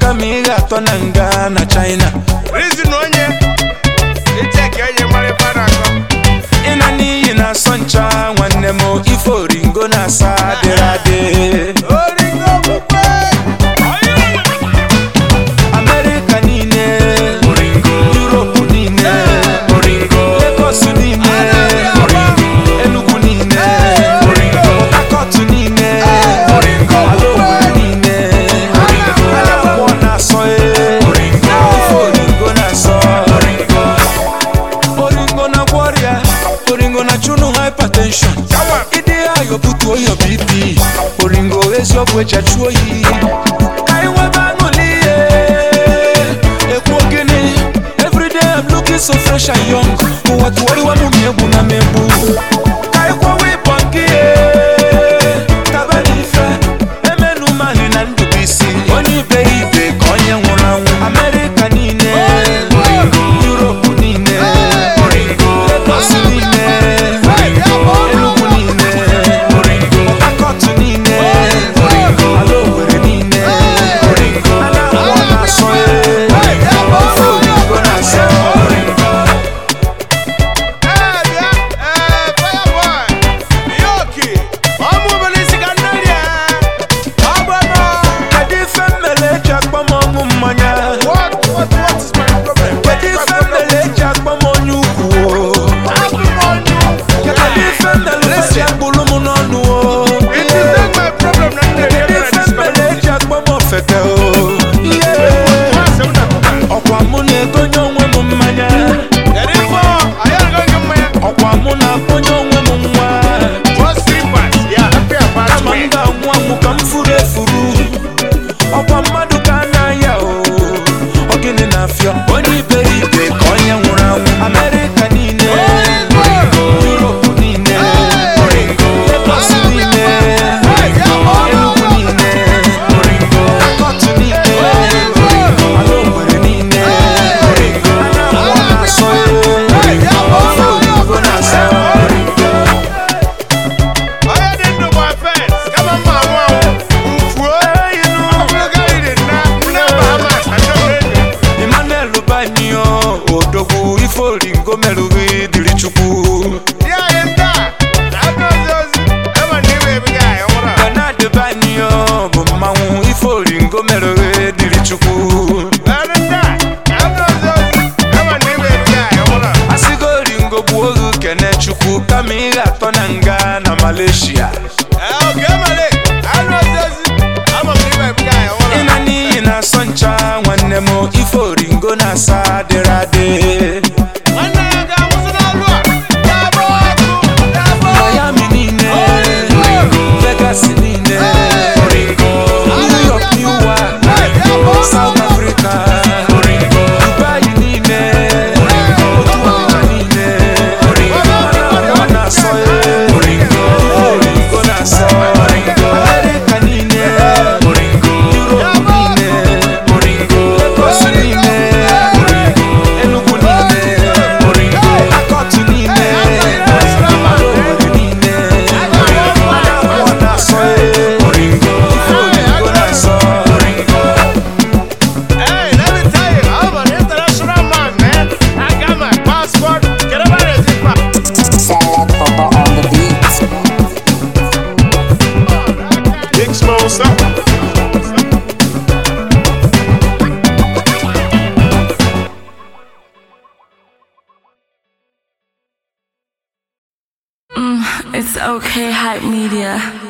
kama ị ga-atọ na nga na china Reason onye icheki onye mara ife a na-akọ ịna n'iyi na-asọ ncha nwanne m ife oringo na-asa adịrị adị oringo okpukpe amerịka niile yuropu niile legos niile enugu niile akọtụ niile ala Owerri niile anambọ na-asọ e ife oringo na-asọ oringo na gwọrịa oringo na chụnụ hypertension ịdị ayọ butuo yọ bp oringo eziokwu eji achụ oyi ka anyị nwebe aṅụli ihe ekwu ogene everyday I'm looking so fresh and young ụwa tụwarịwa m ma egwu na megbu ka anyị kwawa ịbọ nke ihe taba n'ife emenu mani na ndụbisi onye iberibe ka onye nwụrụ anwụ amerịka niile yuropu niile legos niile enugu niile akọtụ niile ala owere niile anambọ na-asọ e ofe oyibo na-asọ ee bịa ee fireboy ihe oke ọmụ obere isi ka nne rie ọgbọnọ kedu ife mmele eji akpọ m ọṅụ mmanya what what what is my problem kedu ife mmele eji akpọ m onye ukwu o abụ m onye kedu ife mmele eji akpụrụ m n'ọnụ o it is not my problem na nne rie kedu ife mmele eji akpọ m ofeke o Yeah. masị m na-akụta ọkwa mụ na-egonye onwe m mmanya kedu ife ọ anyị arịgo gị mmanya ọkwa mụ na-akpọnye onwe m nwa just three parts ya happy about kama m me ga-anwụ anwụ ka m furu efuru ọkwa mmadụ ka a na-aya o ogene na-afịọ onye iberibe ka onye nwụrụ anwụ amerịka niile yuropu niile legos niile enugu niile akọtụ niile ala owere niile anambọ na-asọ e ofe oyibo na-asọ onye dị ndụ bụ offense kama mma anwụ anwụ mfuo ọbụlụga iri nna nne bahamas achọghị enyi emmanuel banyo odogwu ife oringo merụghị dịrị chukwu Di anyị ndị a na-abịa ozi ozi ema na iwe ebighị anyị nwụrụ bernard banyo bụ mmanwụ ife oringo merụghị dịrị chukwu Ndị ndị a na-abịa ozi ozi ema na iwe ebighị anyị nwụrụ asịgo oringo gbuo oge kene chukwu kama ị ga-atọ na nga na malaysia Ee, oge emere anụ ozi ozi ama m na iwe ebighị anyị nwụrụ ịna n'iyi na-asọ ncha nwanne m ife oringo na-asa adịrị adị nwanne ya ga-anwụsị n'ọrụ a ga-agba ọkụ ga-agba ọkụ miami niile vegas niile new york new york South Africa, Dubai niile, otu ọnịcha niile, Anambra na-asọ e, Oringo na-asọ, America niile, Europe niile, Lagos niile, Enugu niile, Akọtụ niile, Owerri niile, Anambra na-asọ e, Oringo na-asọ. Hey, let me tell you, I'm an international man, man. I got my passport. Get over there, Zipa. Salad Papa on the beat. Big Smosa. It's okay, hype media.